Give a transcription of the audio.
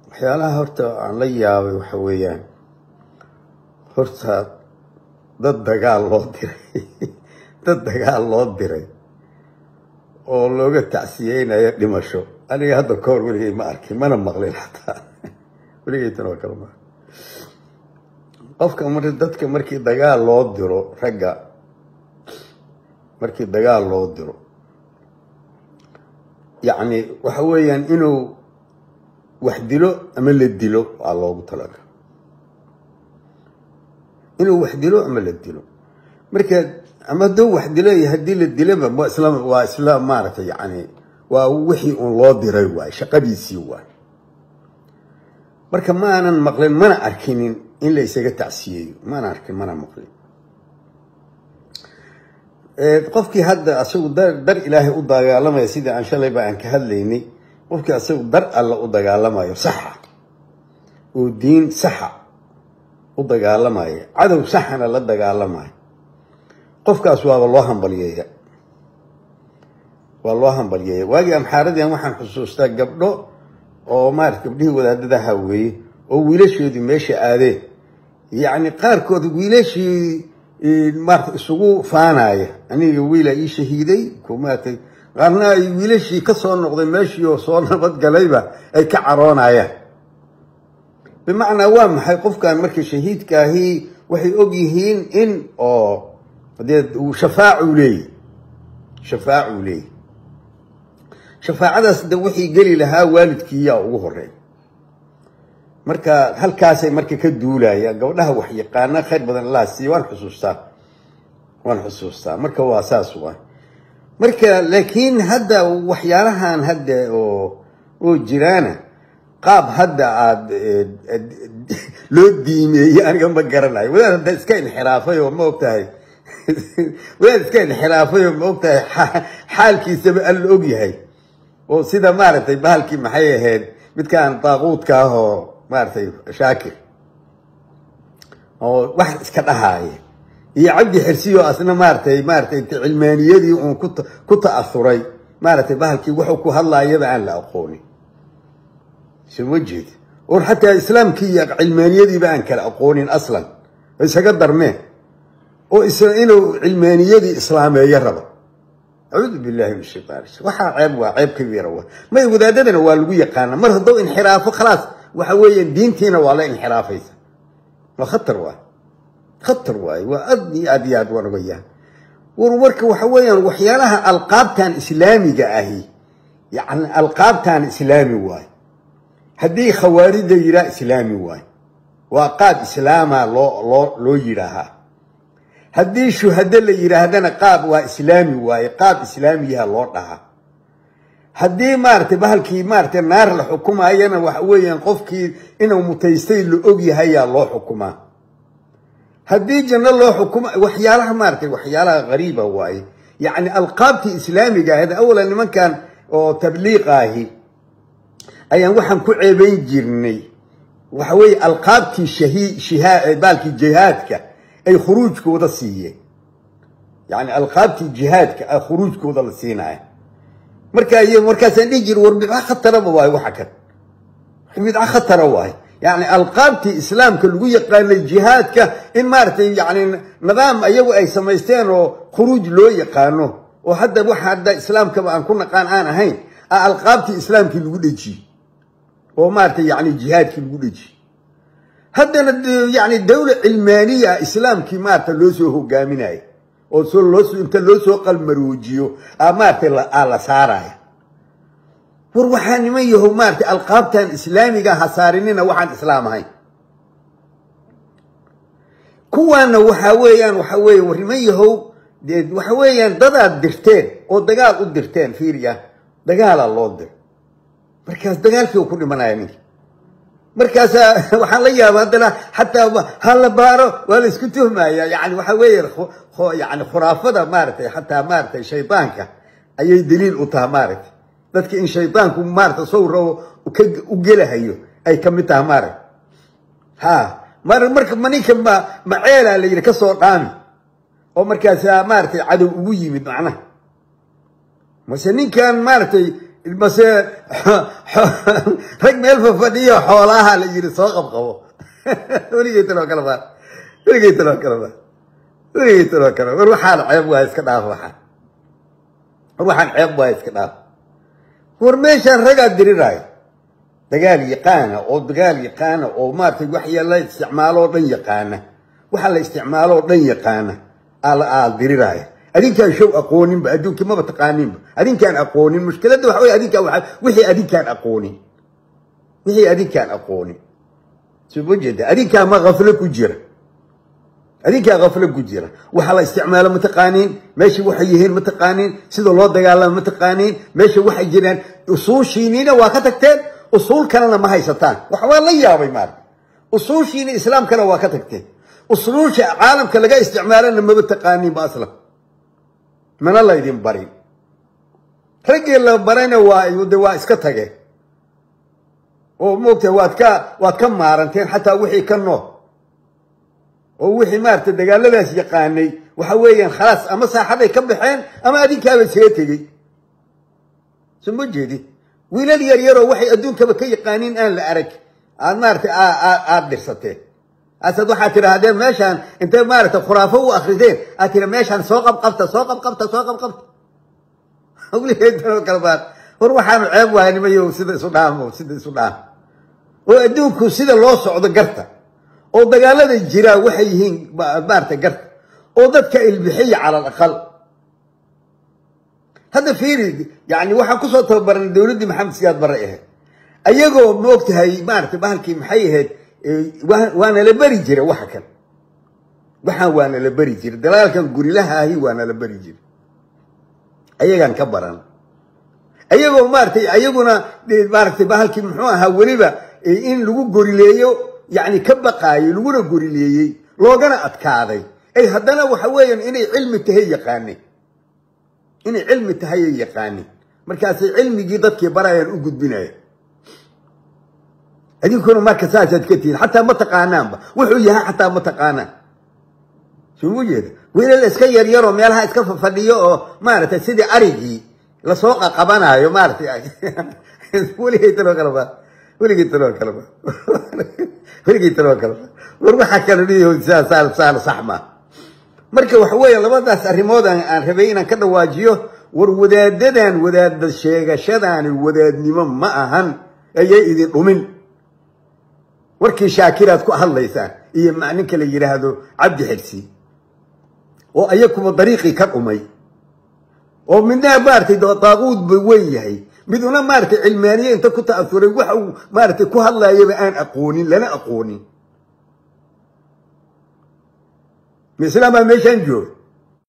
waxyaalaha horta aan la yaabay waxa weeyaan horta dad dagaal loo diray dad dagaal loo diray oo looga tacsiyeynayo dhimasho aniga hadda ka hor weligay ma arkin mana maqlin xataa weligay tan oo kale ma qofka mar dadka markii dagaal loo diro ragga markii dagaal loo diro yacni waxa weeyaan inuu wax dilo ama la dilo waa loogu talaga inuu wax dilo ama la dilo marka ama hadduu wax dilo iyo haddii la diloba waa isla waa isla maaragtay yacni waa wixii uun loo diray waay shaqadiisii waay marka ma aanan maqlin mana arkinin in la isaga tacsiyeeyo mana arkin mana maqlin qofkii hadda asagu dar ilaahay u dagaalamaya sidii aan shalayba aan ka hadlaynay qofkii asagu dar alle u dagaalamayo saxa oo diin saxa u dagaalamaya cadow saxana la dagaalamayo qofkaas waaba loo hambalyeeya waa loo hambalyeeya waagii amxaaradian waxaan xusuustaa gabdho oo maarata gabdhihii wadaadadaha weeye oo wiilashoodii meesha aadeen yacni qaarkood wiilashii maarata isugu faanaya aniga wiila ii shahiiday maarata qaarna ay wiilashii ka soo noqday meeshii oo soo nabadgalayba ay ka caroonayaan bimacnaa waa maxay qofkan marka shahiidkaahi waxay og yihiin in oo dee shafaacuu leeyahy shafaacuu leeyahy shafaacadaas de wixii geli lahaa waalidkiiyaa ugu horeey marka halkaasay marka ka duulayaan gabdhaha wax yaqaana khayr badan allah siiya waan xusuustaa waan xusuustaa marka waa saas waa marka laakiin hadda waxyaalahan hadda oo oo jiraana qaab hadda aad loo diimeeyey aniga ma garanayo wadaad hadda iska inxiraafay oo ma ogtahay wadaad iska inxiraafay oo ma ogtahay xaalkiisaba alla og yahay oo sida maaragtay bahalkii maxay ahayd midkaan daaquudka ah oo maaragtay shaakir oo wax iska dhahaaya iyo cabdi xirsiyo asna maaratay maaratay cilmaaniyadii uun ku ta'asuray maaratay bahalkii wuxuu ku hadlaayaba aan la aqoonin soma jeed or xataa islaamkii iyo cilmaaniyadiiba aan kala aqoonin aslan isaga darmeen oo inuu cilmaaniyadii islaameeyo rabo acuudu billahi min shaytaan waxaa ceeb waa ceeb kabiira wa may wadaadadana waa lagu yaqaana mar hadduu inxiraafo khalaas waxa weeyaan diintiina waa la inxiraafaysa waa khatar waay khatar waaye waa aad iyo aad iyo aad waan ogayaan war marka waxa weeyaan waxyaalaha alqaabtan islaamiga ahi yani alqaabtan islaami waaye haddii khawaarida yiraa islaami waaye waa qaab islaama loo loo loo yidhaahaa haddii shuhado la yidhaahdana qaab waa islaami waaye qaab islaamiyaha loo dhahaa haddii maaratay bahalkii maaratay naar la xukumayana waxa weeyaan qofkii inuu mutaystay la og yahayaa loo xukumaa haddii janno loo xukuma waxyaalaha maaratay waxyaalaha qariiba waaye yacni alqaabtii islaamiga ahayd awalan nimankan oo tabliiqa ahi ayaan waxaan ku ceebayn jirnay waxa weeye alqaabtii shahi baalkii jihaadka ay khuruujkooda siiyeen yacni alqaabtii jihaadka a khuruujkooda la siinaya marka iyo markaasaan dhihi jiri war bidca khataraba waayo waxa kan bidca khatara waayo yani alqaabtii islaamka lagu yaqaanay jihaadka in maaratay yani nidaam ayagu ay samaysteen oo khuruuj loo yaqaano oo hadda waxa hadda islaamkaba aan ku naqaan aan ahayn a alqaabtii islaamkii lagu dhejiyey oo maaratay yani jihaadkii lagu dhejiyey haddana yani dawla cilmaaniya islaamkii maarata loo soo hogaaminaya oo inta loo soo qalmaroojiyo maaratay la saaraya war waxaa niman yaho maaratay alqaabtan islaamiga ha saarinina waxaan islaam ahayn kuwaana waxaa weeyaan waxa weeye war niman yahow waxa weeyaan dadaad dirteen oo dagaal u dirteen fiiriya dagaalaa loo dir markaas dagaalkii ku dhimanaya ninki markaasaa waxaan la yaaba haddana xataa ha la baaro waa la isku tuhmaya yani waxa weeye yani khuraafada maaratay xataa maaratay shaydaanka ayay daliil u taha maaragtay dadka in shaydaanku maarata sawra u gelahayo ay ka mid taha maaragta ha mar marka maninka ma maceelaa la yidhi ka soo dhaami oo markaasa maaratay cadow ugu yimid macnaha mase ninkan maaratay mase rag meel fafadhiyo xoolaha la yiri soo qabqabo weligeytanoo kale baa weligeytanoo kale baa weligeytanoo kale war waxaan ceeb waa iska dhaaf waxaan war waxaan ceeb waa iska dhaaf war meeshaan ragaa diriraayo dagaal yaqaana oo dagaal yaqaana oo maaragtay wax la isticmaaloo dhan yaqaana waxa la isticmaaloo dhan yaqaana aa diriraaya adinkaan show aqooninba adduunkii maba taqaaninba adinkaan aqoonin mushkiladda waxa wey adinkaan waa wixii adinkaan aqoonin wixii adinkaan aqoonin soo ma jeeda adinkaa ma kaflo ku jira adinkaa kaflo ku jira waxa la isticmaalo ma taqaaniin meesha waxay yihiin ma taqaaniin sida loo dagaalamo ma taqaaniin meesha waxay jiraan usuushiiniina waa ka tagteen usuul kalena ma haysataan wax waa la yaabay maarka usuushiina islaamkana waa ka tagteen usluusha caalamka laga isticmaalana maba taqaaniinba aslan mana laydin barin raggii la barayna waa de waa iska tageen oo moogtahay waad ka waad ka maaranteen xataa wixii ka nool oo wixii maarata dagaaladaas yaqaanay waxa weeyaan khalaas ama saaxaday ka baxeen ama adinkaaba isaga tegey soo ma jeedid wiilal yar yaroo waxay adduunkaba ka yaqaaniin aan la arag aad maarata aada dhirsateen asaad waxaad tidhaahdeen meeshaan intay maaragta khuraafo u akrideen aad tiri meeshaan soo qabqabta soo qabqabta soo qabqabta wligeedanoo kale baa war waxaanu ceeb waaya nimayo sida isu dhaamo sida isu dhaamo oo adduunku sida loo socdo garta oo dagaalada jiraa waxay yihiin maarata garta oo dadka ilbixiya cala alaqal hadda fiiri yani waxaan kusoo tababaranay dowladdii maxamed siyaad barre ahayd ayagoo maogtahay maarata bahalkii maxay ahayd waana la beri jira waxa kan waxaan waana la beri jira dalaalkan gurilaha ahi waana la beri jira ayagaan ka baran ayagoo maaratay ayaguna maaratay bahalkii muxuu ahaa weliba in lagu gorileeyo yani ka baqaayo laguna gorileeyey loogana adkaaday ay haddana waxa weeyaan inay cilmi tahay yaqaanin inay cilmi tahayay yaqaanin markaasay cilmigii dadkii barayaan u gudbinaya idinkuna marka saasaad ka tihiin xataa ma taqaanaanba wuxuu yahay xataa ma taqaanaan soo mu jeeda wiilal iska yaryaroo meelaha iska fadhiyo oo maaragtay sidii arigii lasoo qaqabanaayo maaratay weligay taloo kaleba weligay taloo kaleba weligay taloo kaleba war waxaa kala dhihi saal saal sax maa marka waxa weeye labadaas arrimood aan rabay inaan ka dhawaajiyo war wadaadadan wadaada sheegashadaani wadaadnimo ma ahan ayay idin dhumin warkii shaakiraad ku hadlaysaan iyo ninka la yidhaahdo cabdi xigsi oo ayakuba dariiqii ka dhumay oo midna maaratay daaquud ba weyn yahay miduna maaratay cilmaaniye inta ku ta'asuray waxa uu maaratay ku hadlayaba aan aqoonin lana aqoonin mislaam baa meeshaan jooga